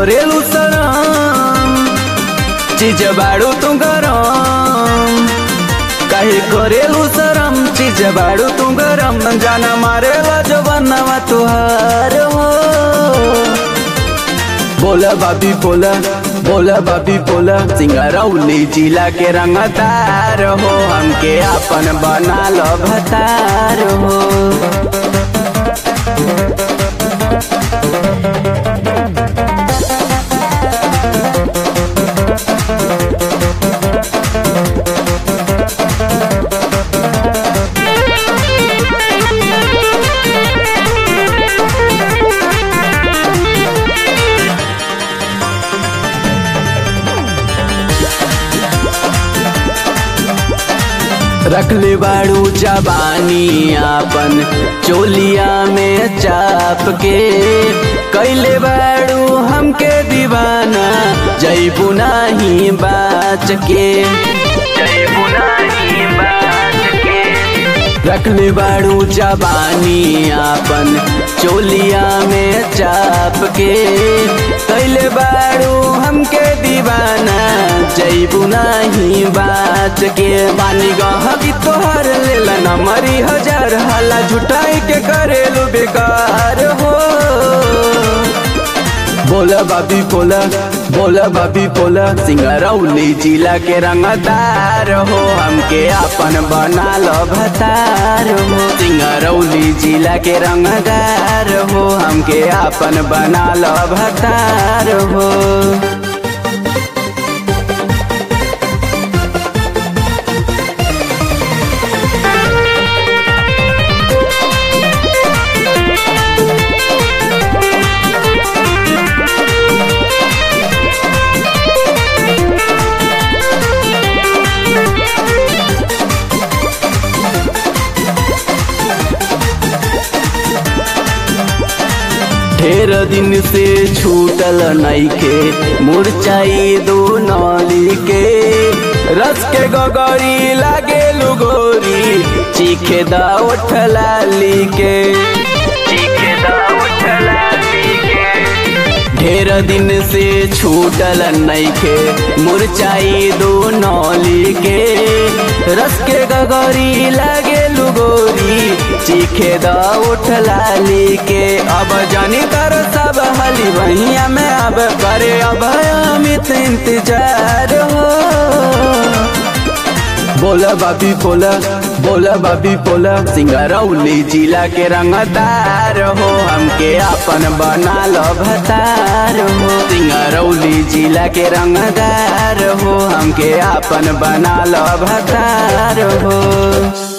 करेलू शरम चीज बाड़ू तू गरम काहे करेलू शरम चीज बाड़ू तू गरम जाना मारेला जो बनवा तुहार हो बोला बाबी बोला बोला बाबी बोला सिंगरौली जिला के रंगदार हो हमके अपन बना लो भतार हो रखले बाड़ू जबानी आपन चोलिया में चाप के कैले बाड़ू हमके दीवाना जैबू नाही बाच के जैबू नाही बाच के रखले बाड़ू जबानी आपन चोलिया में चाप के कैले बाड़ू हमके दीवाना जैबू नाही बाच के बानी गहकी तोहर लेला न मरी हजार हला झुटाई के करेलू बेकार हो बोला बाबी बोला बोला बाबी बोला सिंगरौली जिला के रंगदार हो हमके अपन बना लो भतार हो सिंगरौली जिला के रंगदार हो हमके अपन बना लो भतार हो ढेर दिन से छूटल नईखे मुरचाई दो नौली के रस के गगरी लागे लुगोरी चीखे दा उठलाली के चीखे दा उठलाली के ढेर दिन से छूटल नईखे मुरचाई दो नौली के रस के गगरी लागे लुगोरी चीखे दा उठलाली के अब जानी कर सब हली वहिया में अब करे अब अमित इंतजार हो बोला बाबी बोला बोला बाबी बोला सिंगरौली जिला के रंगदार हो हमके अपन बना लो भतार हो सिंगरौली जिला के रंगदार हो हमके अपन बना लो भतार हो